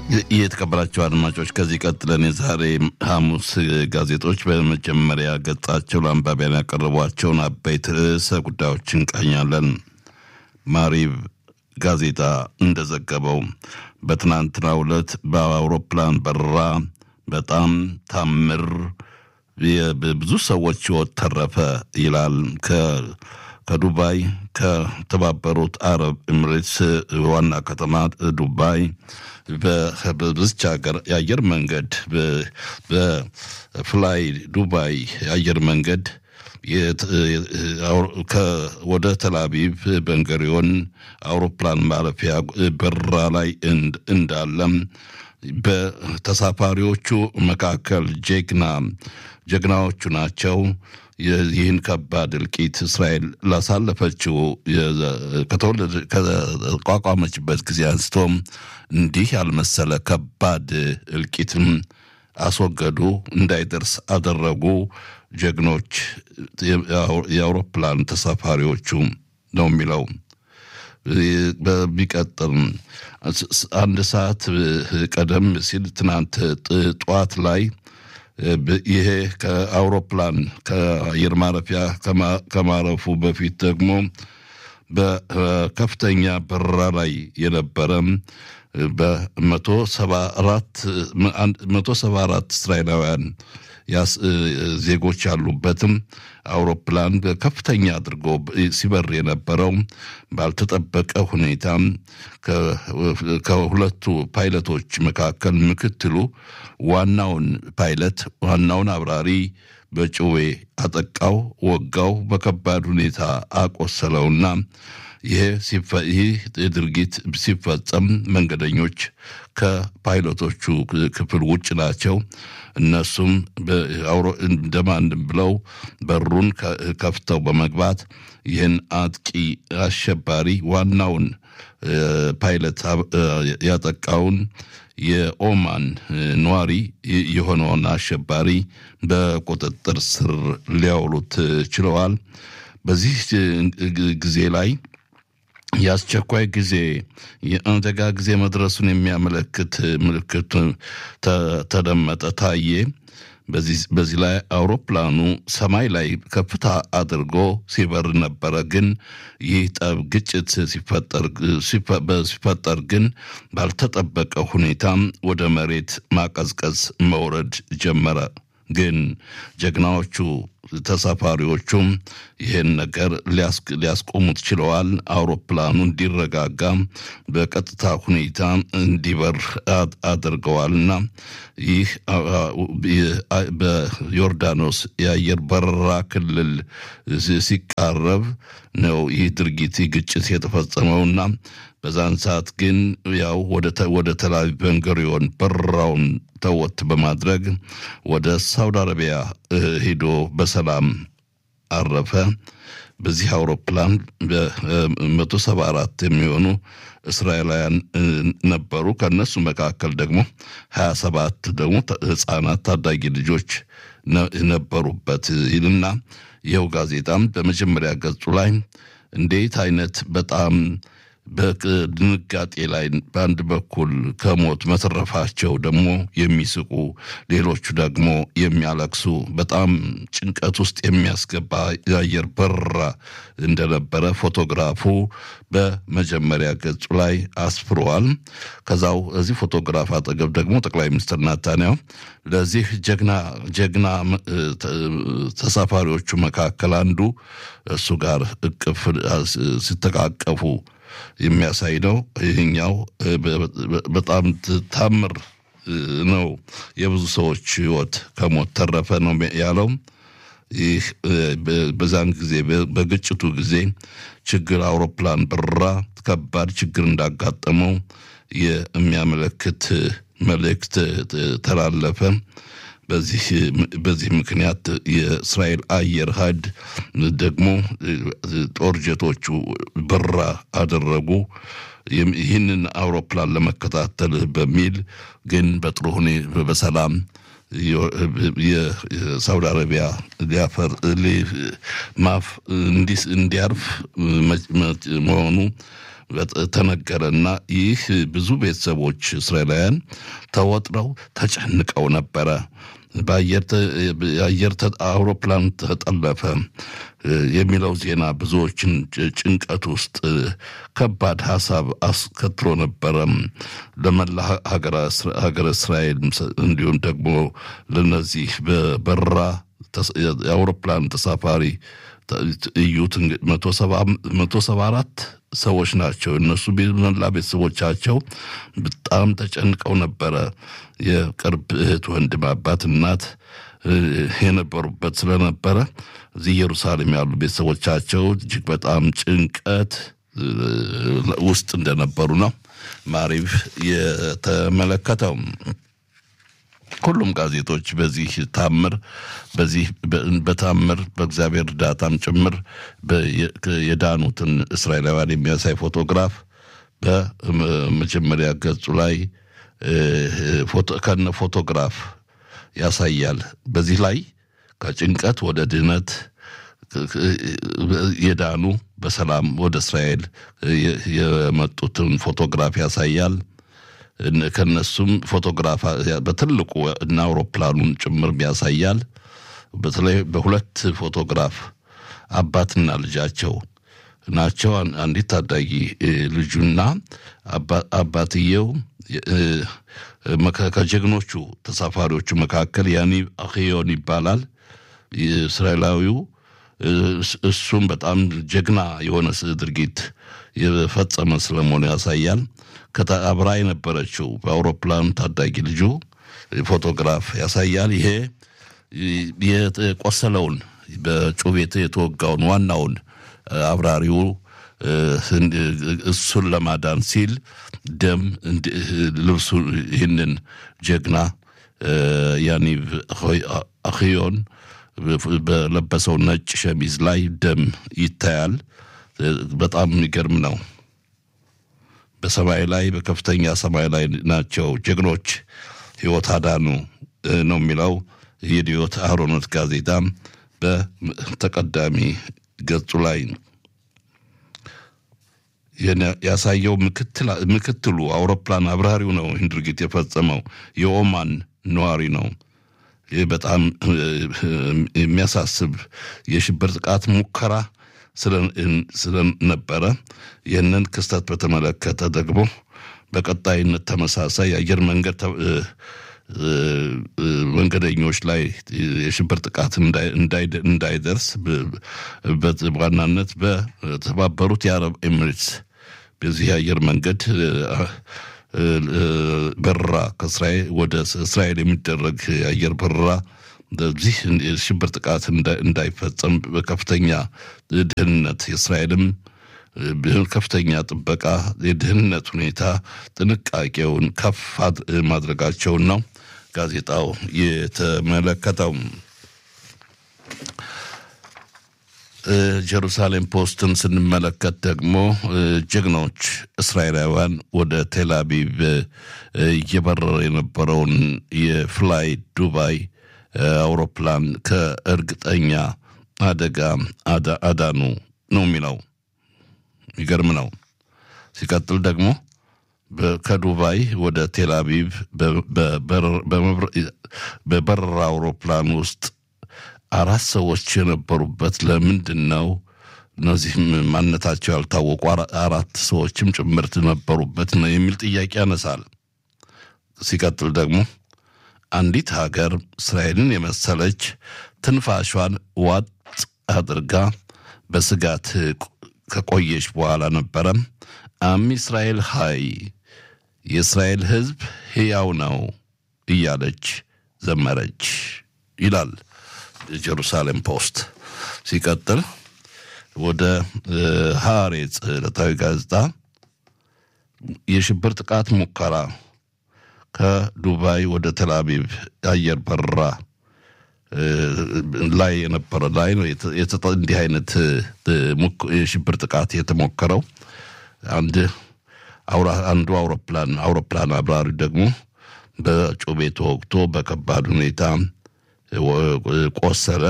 የተከበራቸው አድማጮች ከዚህ ቀጥለን የዛሬ ሐሙስ ጋዜጦች በመጀመሪያ ገጻቸው ለአንባቢያን ያቀረቧቸውን አበይት ርዕሰ ጉዳዮች እንቃኛለን። ማሪብ ጋዜጣ እንደዘገበው በትናንትናው ዕለት በአውሮፕላን በረራ በጣም ታምር ብዙ ሰዎች ሕይወት ተረፈ ይላል። ከዱባይ ከተባበሩት አረብ ኤምሬትስ ዋና ከተማ ዱባይ በዚች ሀገር የአየር መንገድ በፍላይ ዱባይ የአየር መንገድ ወደ ተላቪቭ በንገሪዮን አውሮፕላን ማረፊያ በረራ ላይ እንዳለም በተሳፋሪዎቹ መካከል ጀግና ጀግናዎቹ ናቸው። ይህን ከባድ እልቂት እስራኤል ላሳለፈችው ከተቋቋመችበት ጊዜ አንስቶም እንዲህ ያልመሰለ ከባድ እልቂትም አስወገዱ፣ እንዳይደርስ አደረጉ። ጀግኖች የአውሮፕላን ተሳፋሪዎቹ ነው የሚለው። በሚቀጥል አንድ ሰዓት ቀደም ሲል ትናንት ጠዋት ላይ ይሄ ከአውሮፕላን ከአየር ማረፊያ ከማረፉ በፊት ደግሞ በከፍተኛ በረራ ላይ የነበረ በመቶ ሰባ አራት እስራኤላውያን ዜጎች ያሉበትም አውሮፕላን ከፍተኛ አድርጎ ሲበር የነበረው ባልተጠበቀ ሁኔታ ከሁለቱ ፓይለቶች መካከል ምክትሉ ዋናውን ፓይለት ዋናውን አብራሪ በጭዌ አጠቃው፣ ወጋው፣ በከባድ ሁኔታ አቆሰለውና ይህ ድርጊት ሲፈጸም መንገደኞች ከፓይለቶቹ ክፍል ውጭ ናቸው። እነሱም እንደማንም ብለው በሩን ከፍተው በመግባት ይህን አጥቂ አሸባሪ ዋናውን ፓይለት ያጠቃውን የኦማን ነዋሪ የሆነውን አሸባሪ በቁጥጥር ስር ሊያውሉት ችለዋል። በዚህ ጊዜ ላይ የአስቸኳይ ጊዜ የአደጋ ጊዜ መድረሱን የሚያመለክት ምልክት ተደመጠ፣ ታየ። በዚህ ላይ አውሮፕላኑ ሰማይ ላይ ከፍታ አድርጎ ሲበር ነበረ። ግን ይህ ጠብ ግጭት ሲፈጠር ግን ባልተጠበቀ ሁኔታ ወደ መሬት ማቀዝቀዝ መውረድ ጀመረ። ግን ጀግናዎቹ ተሳፋሪዎቹም ይህን ነገር ሊያስቆሙት ችለዋል። አውሮፕላኑ እንዲረጋጋ በቀጥታ ሁኔታ እንዲበር አድርገዋልና ይህ በዮርዳኖስ የአየር በረራ ክልል ሲቃረብ ነው ይህ ድርጊት ግጭት የተፈጸመውና በዛን ሰዓት ግን ያው ወደ ተላቪቭ ቤንጉሪዮን በረራውን ተወት በማድረግ ወደ ሳውዲ አረቢያ ሂዶ በሰላም አረፈ። በዚህ አውሮፕላን በመቶ ሰባ አራት የሚሆኑ እስራኤላውያን ነበሩ። ከእነሱ መካከል ደግሞ ሀያ ሰባት ደግሞ ህፃናት ታዳጊ ልጆች ነበሩበት ይልና ይኸው ጋዜጣም በመጀመሪያ ገጹ ላይ እንዴት አይነት በጣም በድንጋጤ ላይ በአንድ በኩል ከሞት መትረፋቸው ደግሞ የሚስቁ ሌሎቹ ደግሞ የሚያለቅሱ በጣም ጭንቀት ውስጥ የሚያስገባ የአየር በረራ እንደነበረ ፎቶግራፉ በመጀመሪያ ገጹ ላይ አስፍረዋል። ከዛው እዚህ ፎቶግራፍ አጠገብ ደግሞ ጠቅላይ ሚኒስትር ናታንያሁ ለዚህ ጀግና ጀግና ተሳፋሪዎቹ መካከል አንዱ እሱ ጋር እቅፍ ሲተቃቀፉ የሚያሳይ ነው። ይህኛው በጣም ታምር ነው። የብዙ ሰዎች ህይወት ከሞት ተረፈ ነው ያለው። ይህ በዛን ጊዜ በግጭቱ ጊዜ ችግር አውሮፕላን በረራ ከባድ ችግር እንዳጋጠመው የሚያመለክት መልእክት ተላለፈ። በዚህ ምክንያት የእስራኤል አየር ኃይል ደግሞ ጦር ጀቶቹ በረራ አደረጉ። ይህንን አውሮፕላን ለመከታተል በሚል ግን በጥሩ ሁኔታ በሰላም የሳውዲ አረቢያ ሊያፈር ማፍ እንዲያርፍ መሆኑ ተነገረና ይህ ብዙ ቤተሰቦች እስራኤላውያን ተወጥረው ተጨንቀው ነበረ። በአየር አውሮፕላን ተጠለፈ የሚለው ዜና ብዙዎችን ጭንቀት ውስጥ ከባድ ሀሳብ አስከትሎ ነበረ። ለመላ ሀገረ እስራኤል እንዲሁም ደግሞ ለነዚህ በበረራ የአውሮፕላን ተሳፋሪ እዩት መቶ ሰባ አራት ሰዎች ናቸው። እነሱ መላ ቤተሰቦቻቸው በጣም ተጨንቀው ነበረ። የቅርብ እህት፣ ወንድም፣ አባት፣ እናት የነበሩበት ስለነበረ እዚህ ኢየሩሳሌም ያሉ ቤተሰቦቻቸው እጅግ በጣም ጭንቀት ውስጥ እንደነበሩ ነው ማሪቭ የተመለከተው። ሁሉም ጋዜጦች በዚህ ታምር በዚህ በታምር በእግዚአብሔር እርዳታም ጭምር የዳኑትን እስራኤላውያን የሚያሳይ ፎቶግራፍ በመጀመሪያ ገጹ ላይ ከነ ፎቶግራፍ ያሳያል። በዚህ ላይ ከጭንቀት ወደ ድህነት የዳኑ በሰላም ወደ እስራኤል የመጡትን ፎቶግራፍ ያሳያል። ከነሱም ፎቶግራፍ በትልቁ እና አውሮፕላኑን ጭምር ያሳያል። በተለይ በሁለት ፎቶግራፍ አባትና ልጃቸው ናቸው። አንዲት ታዳጊ ልጁና አባትየው ከጀግኖቹ ተሳፋሪዎቹ መካከል ያኒብ አክዮን ይባላል። እስራኤላዊው እሱም በጣም ጀግና የሆነ ድርጊት የፈጸመ ስለመሆኑ ያሳያል። አብራ የነበረችው በአውሮፕላኑ ታዳጊ ልጁ ፎቶግራፍ ያሳያል። ይሄ የቆሰለውን በጩቤት የተወጋውን ዋናውን አብራሪው እሱን ለማዳን ሲል ደም ልብሱ ይህንን ጀግና ያኒቭ አክዮን በለበሰው ነጭ ሸሚዝ ላይ ደም ይታያል። በጣም የሚገርም ነው። በሰማይ ላይ በከፍተኛ ሰማይ ላይ ናቸው ጀግኖች ሕይወት አዳኑ ነው የሚለው የዲዮት አህሮኖት ጋዜጣ በተቀዳሚ ገጹ ላይ ያሳየው ምክትሉ አውሮፕላን አብራሪው ነው። ይህን ድርጊት የፈጸመው የኦማን ነዋሪ ነው። ይህ በጣም የሚያሳስብ የሽብር ጥቃት ሙከራ ስለነበረ ይህንን ክስተት በተመለከተ ደግሞ በቀጣይነት ተመሳሳይ የአየር መንገድ መንገደኞች ላይ የሽብር ጥቃት እንዳይደርስ በዋናነት በተባበሩት የአረብ ኤሚሬትስ በዚህ የአየር መንገድ በረራ ከእስራኤል ወደ እስራኤል የሚደረግ የአየር በረራ በዚህ የሽብር ጥቃት እንዳይፈጸም በከፍተኛ ደህንነት የእስራኤልም ከፍተኛ ጥበቃ የደህንነት ሁኔታ ጥንቃቄውን ከፍ ማድረጋቸውን ነው ጋዜጣው የተመለከተው። ጀሩሳሌም ፖስትን ስንመለከት ደግሞ ጀግኖች እስራኤላውያን ወደ ቴል አቪቭ እየበረረ የነበረውን የፍላይ ዱባይ አውሮፕላን ከእርግጠኛ አደጋ አዳኑ ነው የሚለው። የሚገርም ነው። ሲቀጥል ደግሞ ከዱባይ ወደ ቴል አቪቭ በበረራ አውሮፕላን ውስጥ አራት ሰዎች የነበሩበት ለምንድን ነው? እነዚህም ማንነታቸው ያልታወቁ አራት ሰዎችም ጭምርት ነበሩበት ነው የሚል ጥያቄ ያነሳል። ሲቀጥል ደግሞ አንዲት ሀገር እስራኤልን የመሰለች ትንፋሿን ዋጥ አድርጋ በስጋት ከቆየች በኋላ ነበረ አም እስራኤል ሀይ የእስራኤል ሕዝብ ሕያው ነው እያለች ዘመረች ይላል ጀሩሳሌም ፖስት። ሲቀጥል ወደ ሐሬጽ ዕለታዊ ጋዜጣ የሽብር ጥቃት ሙከራ ከዱባይ ወደ ተልአቪቭ የአየር በረራ ላይ የነበረ ላይ ነው እንዲህ አይነት የሽብር ጥቃት የተሞከረው። አንድ አንዱ አውሮፕላን አውሮፕላን አብራሪ ደግሞ በጩቤ ተወግቶ በከባድ ሁኔታ ቆሰለ።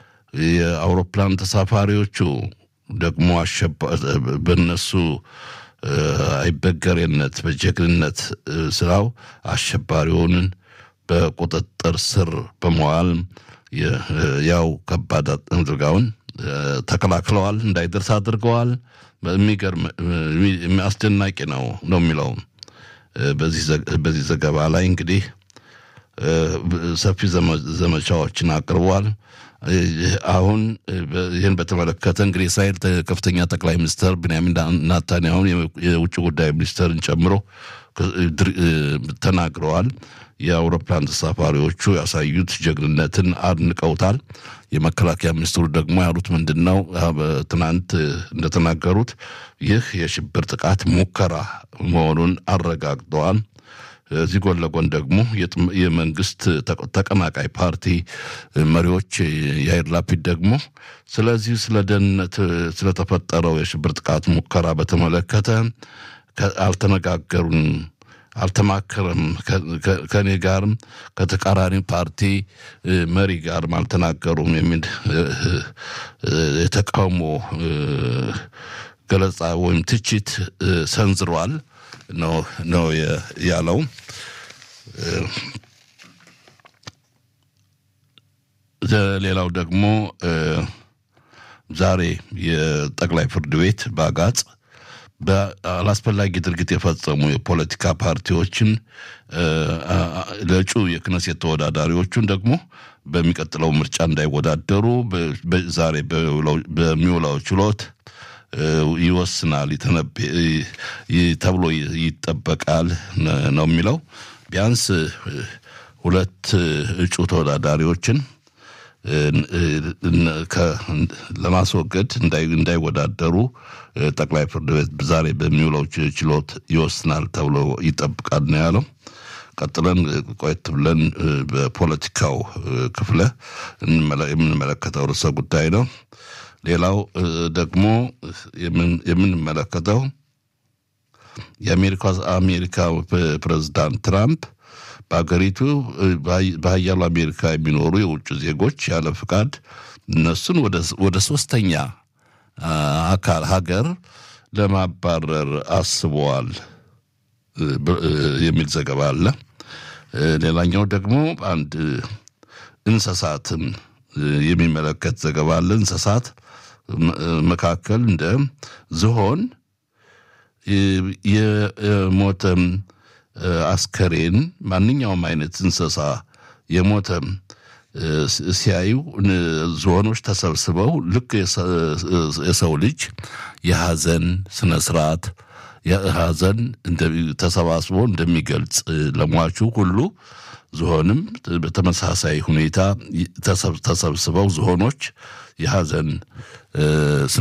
የአውሮፕላን ተሳፋሪዎቹ ደግሞ በነሱ አይበገሬነት በጀግንነት ስራው አሸባሪውንን በቁጥጥር ስር በመዋል ያው ከባድ አድርጋውን ተከላክለዋል፣ እንዳይደርስ አድርገዋል። የሚገርም አስደናቂ ነው ነው የሚለው በዚህ ዘገባ ላይ እንግዲህ ሰፊ ዘመቻዎችን አቅርቧል። አሁን ይህን በተመለከተ እንግዲህ እስራኤል ከፍተኛ ጠቅላይ ሚኒስትር ብንያሚን ናታንያሁን የውጭ ጉዳይ ሚኒስትርን ጨምሮ ተናግረዋል። የአውሮፕላን ተሳፋሪዎቹ ያሳዩት ጀግንነትን አድንቀውታል። የመከላከያ ሚኒስትሩ ደግሞ ያሉት ምንድን ነው? ትናንት እንደተናገሩት ይህ የሽብር ጥቃት ሙከራ መሆኑን አረጋግጠዋል። እዚህ ጎን ለጎን ደግሞ የመንግስት ተቀናቃይ ፓርቲ መሪዎች የአይር ላፒድ ደግሞ ስለዚህ ስለ ደህንነት ስለተፈጠረው የሽብር ጥቃት ሙከራ በተመለከተ አልተነጋገሩም፣ አልተማከረም፣ ከእኔ ጋርም ከተቃራኒ ፓርቲ መሪ ጋርም አልተናገሩም የሚል የተቃውሞ ገለጻ ወይም ትችት ሰንዝሯል ነው ያለው። ሌላው ደግሞ ዛሬ የጠቅላይ ፍርድ ቤት በአጋጽ በአላስፈላጊ ድርጊት የፈጸሙ የፖለቲካ ፓርቲዎችን ለእጩ የክነሴት ተወዳዳሪዎቹን ደግሞ በሚቀጥለው ምርጫ እንዳይወዳደሩ ዛሬ በሚውለው ችሎት ይወስናል ተብሎ ይጠበቃል ነው የሚለው። ቢያንስ ሁለት እጩ ተወዳዳሪዎችን ለማስወገድ እንዳይወዳደሩ ጠቅላይ ፍርድ ቤት ዛሬ በሚውለው ችሎት ይወስናል ተብሎ ይጠብቃል ነው ያለው። ቀጥለን ቆየት ብለን በፖለቲካው ክፍለ የምንመለከተው ርዕሰ ጉዳይ ነው። ሌላው ደግሞ የምንመለከተው የአሜሪካ አሜሪካ ፕሬዝዳንት ትራምፕ በሀገሪቱ በሀያሉ አሜሪካ የሚኖሩ የውጭ ዜጎች ያለ ፍቃድ እነሱን ወደ ሶስተኛ አካል ሀገር ለማባረር አስበዋል የሚል ዘገባ አለ። ሌላኛው ደግሞ አንድ እንስሳትን የሚመለከት ዘገባ አለ። እንስሳት መካከል እንደ ዝሆን የሞተ አስከሬን ማንኛውም አይነት እንስሳ የሞተ ሲያዩ ዝሆኖች ተሰብስበው ልክ የሰው ልጅ የሀዘን ስነ ስርዓት ሀዘን ተሰባስቦ እንደሚገልጽ ለሟቹ ሁሉ ዝሆንም በተመሳሳይ ሁኔታ ተሰብስበው ዝሆኖች የሀዘን